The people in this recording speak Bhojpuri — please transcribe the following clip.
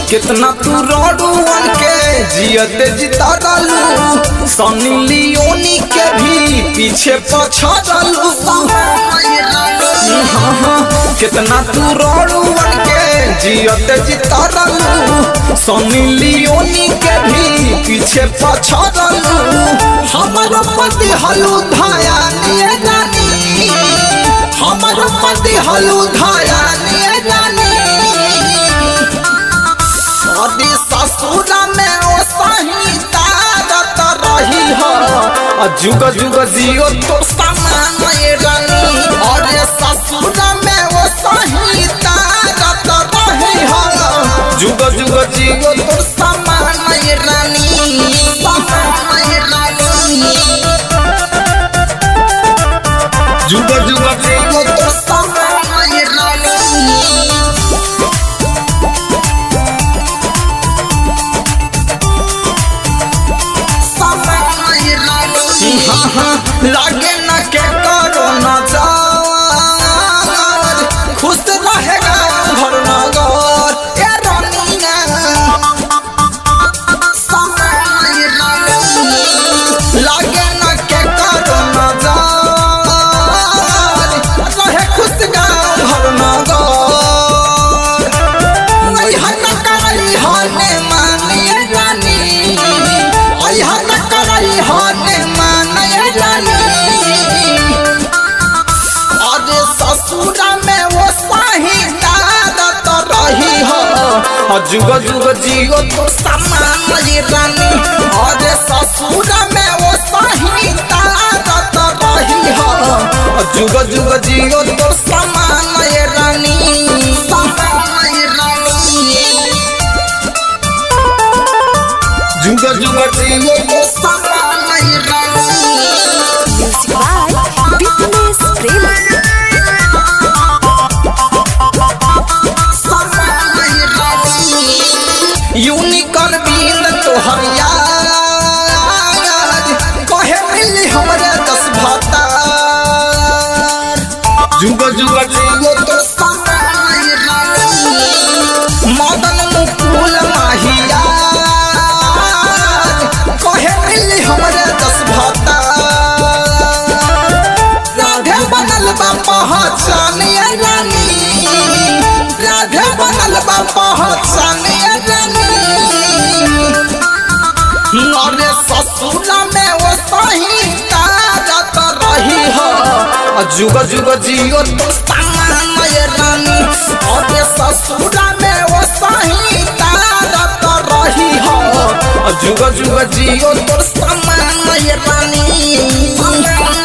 कितना तू रोडुअन के जियत जिता डालू सनी लियोनी के भी पीछे पछा डालू हाँ हाँ कितना तू रोडुअन के जियत जिता डालू सनी लियोनी के भी पीछे पछा डालू हमर पति हलू धाया निये रानी हमर पति हलू धाया निये रानी सदी ससुरा में ओ सही तारत रही हो आ जुग जुग जियो तो समान ये रानी और ससुरा में ओ सही तारत रही हो जुग जुग जियो तो समान ये रानी समान ये रानी जुग जुग जियो तो समान ये रानी हाँ हाँ लागे न के करो न जाओ खुश रहेगा घर नगर ए रानिया लागे न के करो न जाओ रहे खुश गाँव घर नगर नहीं हन करई हने माने रानी आई हन करई हने माने रानी अरे ससुरा में वो साही दादत रही हो और जुग जुग जियो तो समान ये रानी अरे ससुरा में वो साही दादत रही हो और जुग जुग जियो तो समान ये रानी समान ये रानी जुग जुग जियो तो समान ये रानी Music by Fitness Prema. Unicorn बीन तोहर याद कहे मिली हमरे दस भाता जुग जुग जियो तो समान मदन मुकुल माहिया कहे मिली हमरे दस भाता राधे बनल बा पहचानिया रानी राधे बनल बा पहचानिया रानी अरे ससुरा में वो सही तारत रही हो जुग जुग जियो तो समान ये रानी अरे ससुरा में वो सही तारत रही हो जुग जुग जियो तो समान ये रानी